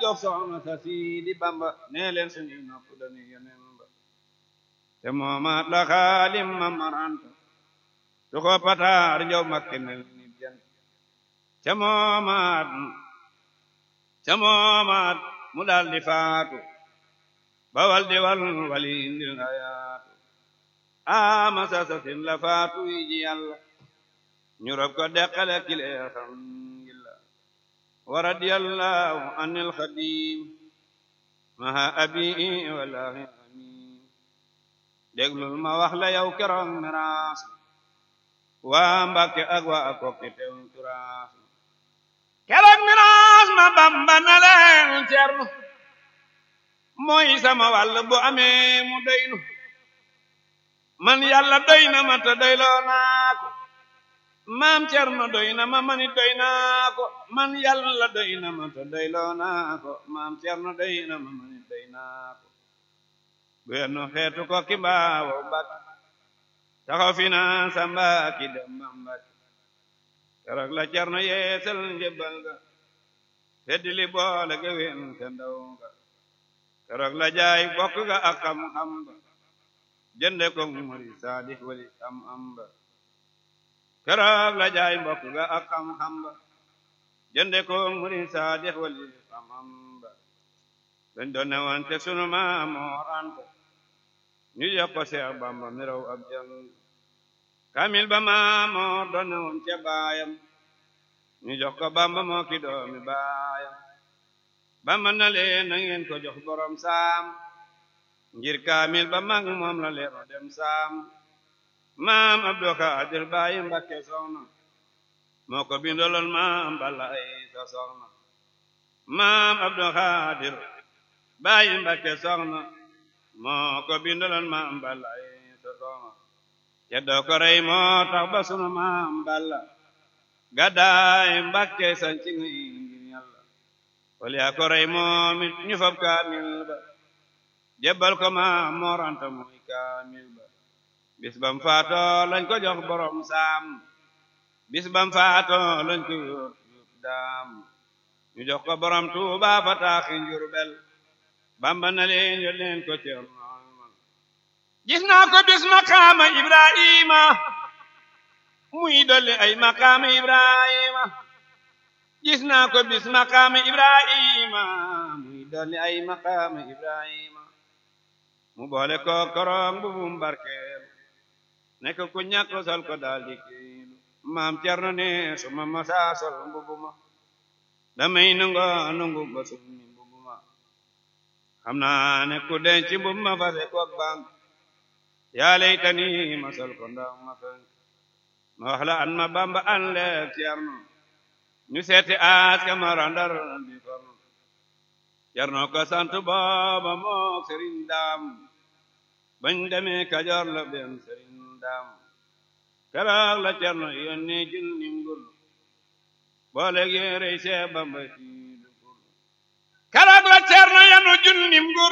jox soxna sa siidi bamba nee leen suñuy nopp dañuy yeneen ba te moomaat la xaalim ma maranta su ko pataar njow makke mel ni jant ca moomaat ca moomaat mu daal di faatu bawal di wal wali indil ayaatu ama sasasin la faatu yi ji yàlla ñu rob ko deqale kilee xam ngilla wa radiyallahu anil xadim maha abi wallahi amin déglul ma wax la yow keroog miraas waa mbàkke ak waa kokki tew turaas keroog miraas ma bamba na leen cernu mooy sama wàll bu amee mu doynu man yàlla doy na ma te doyloo naa ko maam cerno doy na ma manit doy naa ko man yàlla doy na ma te doyloo naa ko maam cerno doy na ma manit doy naa ko guyennu xeetu ko ki mbaawo mbak taxaw fi naa sa mbaaki dem ba mbak keroog la cerno yeesal njëbbal ga feddi li boole ga wen te ndaw ga keroog la jaay bokk ga ak xam-xam ba jënde ko muri saadix wali am am ba keroog la jaay mbokk ga ak xam-xam ba jënde ko muri saadix wali am am ba dañ doon ne woon te sunu maam Moor Anta ñu jox ko Seex Bamba mi raw ab jàng kamil ba maam Moor doon ne woon ca baayam ñu jox ko Bamba moo ki doomi baayam Bamba na leen na ngeen ko jox borom saam ngir kaamil ba mag moom la leero dem saam maam Abdou Khadir Baye Mbakke soxna moo ko bindaloon maam Balla ay sa soxna maam Abdou Khadir Baye Mbakke soxna moo ko bindaloon maam Balla ay sa soxna ya doo ko rey moo tax ba sunu maam Balla gàddaay Mbakke sanci ngi ngir Yàlla wal yaa ko rey moom it ñu fab kaamil ba jébbal ko ma mooranta muy kaamil ba bis bam faato lañ ko jox borom saam bis bam faato lañ ko yóot yóot daam ñu jox ko borom tuuba fa taaxi njurbel bamba na leen yo leen ko ceerno gis naa ko bis maqaama ibrahima muy dolli ay maqaama ibrahima gis naa ko bis maqaama ibrahima muy dolli ay maqaama ibrahima mu boole ko korong bu bum barkeel nekk ku ñàkk sol ko daal di kiilu maam cerno ne su ma masa sol mbubu ma damay nungo nungu ba summi mbubu ma xam naa ne ku denc mbubu ma fase koog bank yaa laytani ma sol ko ndaw ma fenk ma wax la an ma bamba an leeg cerno ñu seeti aas ka ma randar di forno cerno ko sant booba mook sëriñ daam bañ demee kajoor la benn sëriñ daam keroog la cerno yónnee junnim gur boole yéerey see bamba sii dugur keroog la cerno yanu junnim gur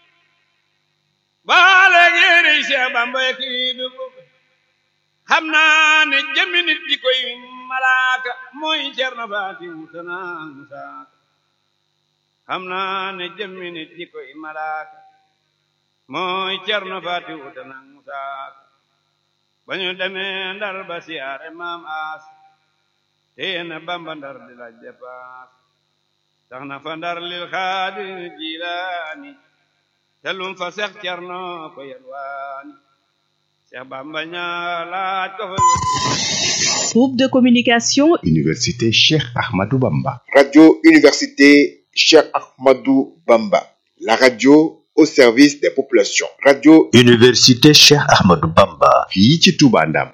boole yéerey see bamba sii dugur xam naa ne jëmmi nit di koy malaaka mooy cerno faati musanaan saaka xam naa ne jëmmi nit di koy malaaka mooy cerno faati wutanang musaaka ba ñu demee ndar ba siyaare maam aas teena bamba ndar di laaj depaas tax na fa ndar lil xaadir jilaani te lum fa sex cerno ko yelwaani seex bamba ñaa laaj ko fa Groupe de communication Université Cheikh Ahmadou Bamba. Radio Université Cheikh Ahmadou Bamba. La radio au service des populations. Radio Université Cheikh Ahmadou Bamba. fii ci Touba Ndam.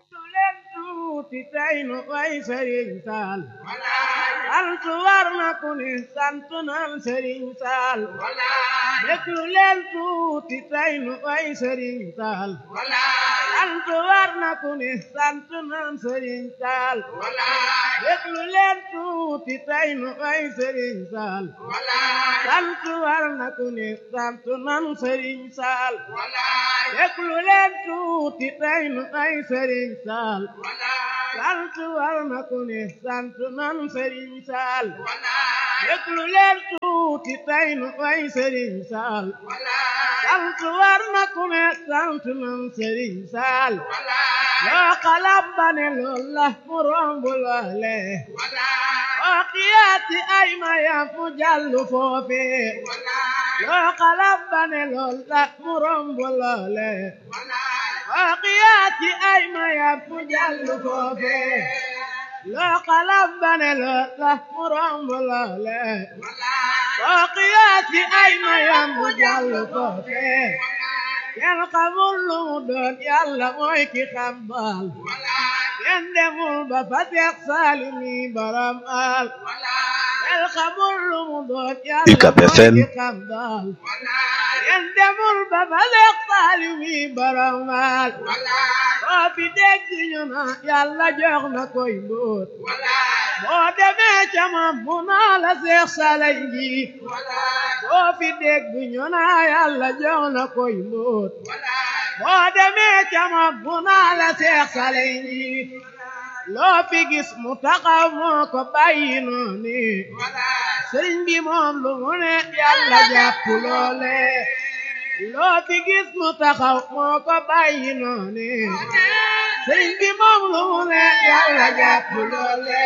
sant war na ku ne sant nan Sëriñ Saal déglu leen tuuti tey nu way Sëriñ Saal sant war na ku ne sant nan Sëriñ Saal déglu leen tuuti tey nu way Sëriñ Saal sant war na ku ne sant nan Sëriñ Saal déglu leen tuuti tey nu way Sëriñ Saal sant war na ku ne sant nan sëriñ saal déglu leen tuuti tey nu way sëriñ saal sant war na ku ne sant nan sëriñ saal loo xalab ba ne lool la mu romb loole oo xiyaati ay mayam mu jàllu foofe loo xalab ba ne lool la mu romb loole oo xiyaati ay mayam mu jàllu foofe loo xalab ba ne lool la mu romb loole oo xiyaati ay mayam mu jàllu foofe kenn xamul lu mu doon yàlla mooy ki xam baal kenn demul ba fa Seex Saaliw mi borom al kenn xamul lu mu doon yàlla UCAB mooy FM. ki xam baal kenn demul ba fa Seex Saaliw mi borom al boo fi dégg ñu na yàlla jox na koy mbóot boo demee ca moom mu naa la Seex Saaliw ji boo fi dégg ñu na yàlla jox na koy mbóot boo demee ca moom mu naa la Seex Saaliw ji loo fi gis mu taxaw moo ko bàyyi noonu sëriñ bi moom lu mu ne yàlla jàpp loole loo fi gis mu taxaw moo ko bàyyi noonu sëriñ bi moom lu mu ne yàlla jàpp loole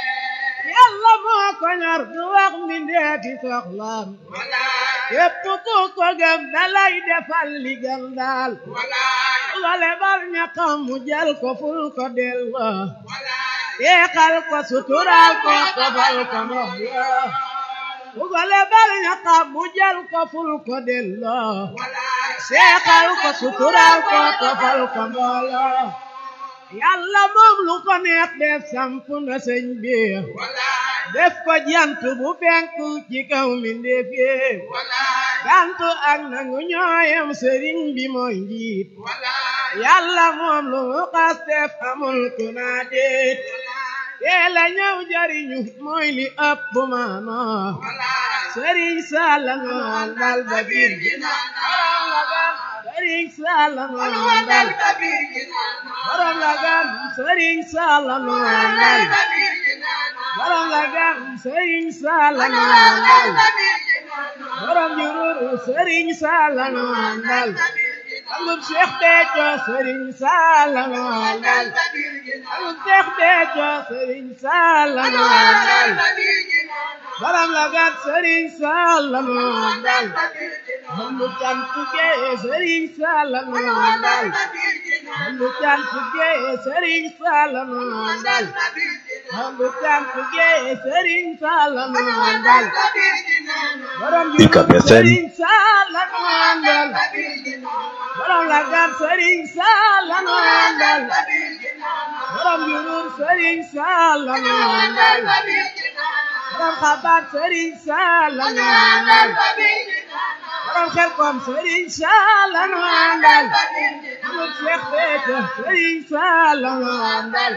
yàlla moo ko ñor du wax mi ndeeti soxlaam képp ku ko gëm dalay defal li gën daal wale bar ñaxam mu jël ko ful ko delloo yeexal ko sutural ko tofal ko moxloo wale bar ñaxam mu jël ko ful ko delloo seexal ko sutural ko tofal ko mbooloo yàlla moom lu ko neex def samp na sëñ bi def ko jant bu fenk ci kaw mi ndéef yee gantu ak nangu ñooyam sëriñ bi mooy njiit yàlla moom lu mu xas def amul ku naa déet teel a ñëw jariñu mooy li ëpp maano sëriñ Salla nu àndal ba biir sëriñ Salla nu àndal borom la gan sëriñ Salla nu àndal borom la gan sëriñ Salla nu àndal borom jururu sëriñ Salla nu àndal amul Cheikh Béthio sëriñ Salla nu àndal amul Cheikh Béthio sëriñ Salla nu àndal borom la gan sëriñ Salla nu àndal amul cantu gee sëriñ Salla nu àndal amul cantu gee sëriñ Salla nu àndal amul cantu gee sëriñ Salla nu àndal borom UCAB FM. sëriñ Salla nu àndal borom la gan sëriñ Salla nu àndal borom jurur sëriñ Salla nu àndal borom xabaar sëriñ Salla nu àndal borom xel kom sëriñ Salla nu àndal amul Cheikh Béthio sëriñ Salla nu àndal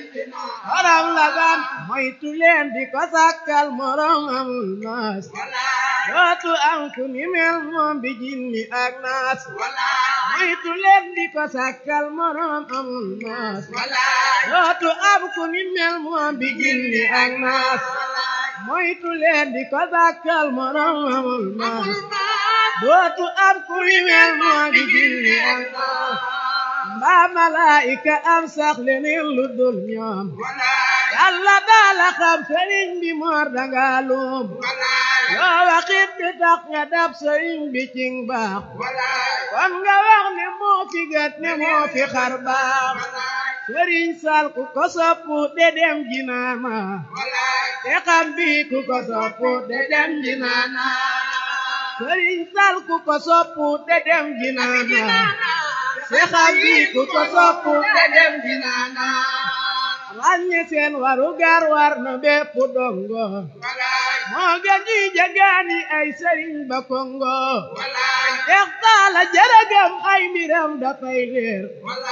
borom la gan moytu leen di ko sàkkal morom amul naas dootu am ku ni mel moom bi jinni ak naas moytu leen di ko sàkkal morom amul naas dootu am ku ni mel moom bi jinni ak naas moytu leen di ko sàkkal morom amul naas dootu am ku ni mel moom bi jinni ak naas mbaa malaayika am sax leneen lu dul ñoom yàlla daala xam sëriñ bi moor danga luum loo waxit di tax nga dab sëriñ bi cing baax kon nga wax ne moo fi gët ne moo fi xar baax sëriñ sal ku ko soppu de dem jinaana te xam bi ku ko soppu de dem jinaana sëriñ sal ku ko soppu de dem jinaana te xam bi ku ko soppu de dem jinaana ràññe seen waru gar war na bépp dongo moo gën ñuy jagaani ay sëriñ ba kongo dex taala jërëgam ay mbiram dafay leer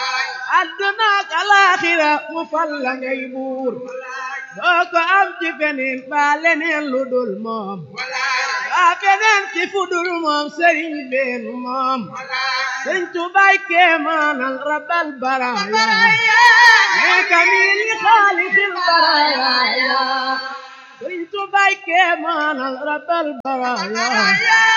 àdduna ak alaaxira mu fal la ngay buur doo ko am ci feneen ba leneen lu dul moom ba feneen ci fu dul moom sëriñ beenu moom sëriñ tubaay keemaanal rabal baraaya كميل خالق البرايا كنت بايك مانال رب البرايا